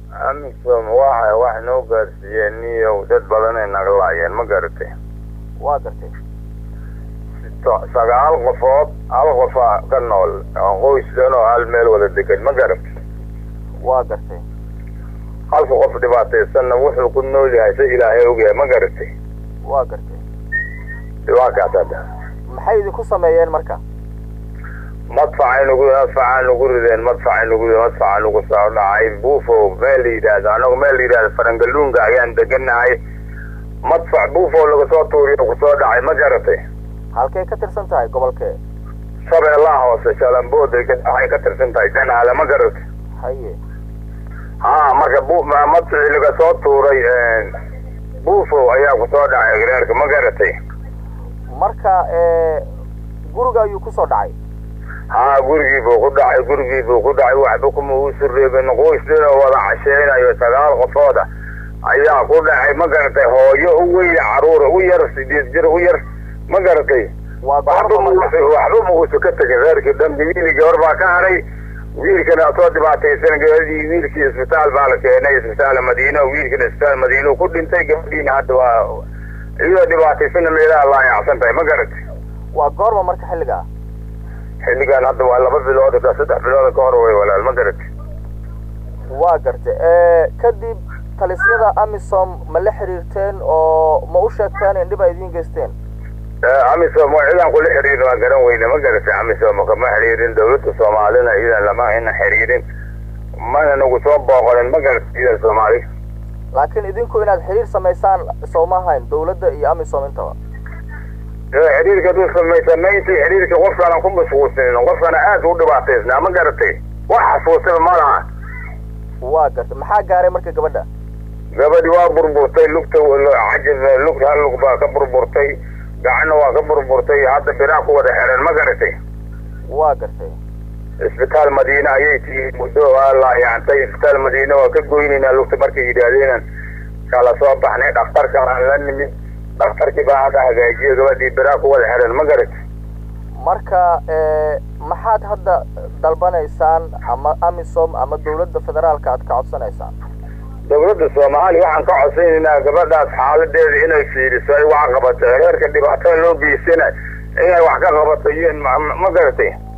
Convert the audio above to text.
amisom waxa wax noo gaarsiiyeen niyow dad badanay naga laayeen ma garatay waa gartay sagaal qofood hal qofaa ka nool qoys dhan oo hal meel wada degan ma garatay waa gartay halka qof dhibaataysanna wuxuu ku nool yahay sa ilaahay ogyahay ma garatay waa gartay dhibaakaas hadda maxay idinku sameeyeen marka madfacay nagu madfacaa nagu rideen madfacay nagu madfacaa nagu soo dhacay buufo meel la yidhaahdo anagu meel la yidhahdo farangaluunga ayaan deganahay madfac buufo laga soo tuuriyo kusoo dhacay ma garatay halkay ka tirsan tahay gobolkee shabeellaha hoose shalambood waxay ka tirsan tahay janaale ma garatay haye ha marka bu madficii laga soo tuuray buufo ayaa kusoo dhacay reerka ma garatay marka guriga ayuu kusoo dhacay haa gurigii buu ku dhacay gurigii buu ku dhacay waxba kuma uusu reebin qoys dhinoo wada casheynayo sagaal qofooda ayaa ku dhacay ma garatay hooyo u weyna caruura u yar sideed jir u yar ma garatay waxba waxba ma uusu ka tegin reerkii dhanbi wiili gabar baa ka haray wiilkana soo dhibaataysan gabadhii wiilkii isbitaal baa la keenay isbitaal madiina wiilkana isbitaal madiina ku dhintay gabadhiina hadda waa iyadoo dhibaataysana meelaha laayacsan tahay ma garatay waa goorma marka xilligaa xilligan hadda waa laba bilood ka saddex bilood ka hor way walaal ma garatay waa gartay kadib talisyada amisom ma la xiriirteen oo ma u sheegteen in dhib ay idiin geysteen amisom cidaan kula xiriirin waa garan weyne ma garatay amisom kama xiriirin dawladda soomaalina iyadan lama ina xiriirin mana nagu soo booqonin ma garatay iyadan soomaali laakiin idinku inaad xiriir samaysaan sooma ahayn dawladda iyo amisom intaba xiriirka haduu samay samaynta xiriirka qofkaana ku mashquulsanin qofkana aad u dhibaataysnaa ma garatay wax xasuusaba ma laha waa gartay maxaa gaaray marka gabadha gabadhi waa burburtay lugta cajib lug hal lug baa ka burburtay gacanna waa ka burburtay hadda biraa ku wada xeran ma garatay waa gartay isbitaal madiine ayay tii muddo waa laayacantay isbitaal madiine waa ka goynaynaa lugta markay yidhaahdeen kala soo baxnay dhakhtarka aan la nimid dhakhtarkii baa hadda hagaajiyo gabadhii biraa ku wada xeran ma garatay marka maxaad hadda dalbanaysaan ama amisom ama dawladda federaalka aad ka codsanaysaan dawladda soomaaliya waxaan ka codsanaynaa gabadhaas xaaladeeda inay fiiriso ay wax qabato reerka dhibaatada loo geysana inay wax ka qabato iyo ma garatay